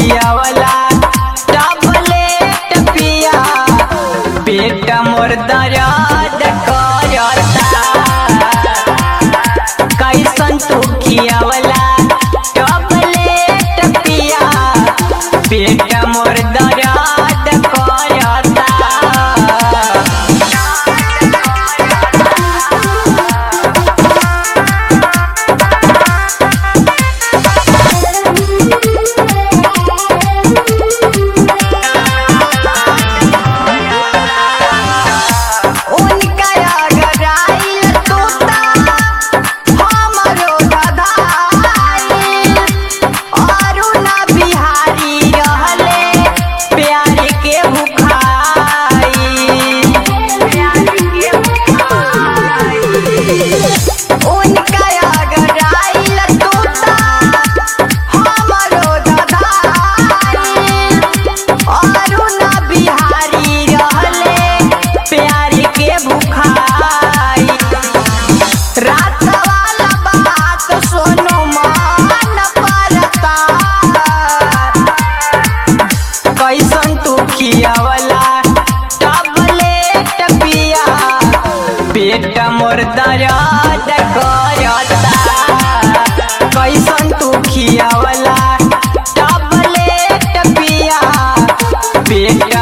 खियावला tablet पिया पेट मोर दर्द करता कैसन तू खियावला टबलेट पिया पेट मोर दर्द करता उनका अगराइल तोता हमरो ददाइल अरुणा बिहारी रहले प्यार के भुखाई प्यार के भुखाई उनका अगराइल तोता हमरो ददाइल अरुणा बिहारी रहले प्यार के भुखाई रात वाला बात सोनू मान परता कैसन तू खियावला टबलेट पिया पेट मोर दर्द करता कैसन तू खियावला टबलेट पिया पेट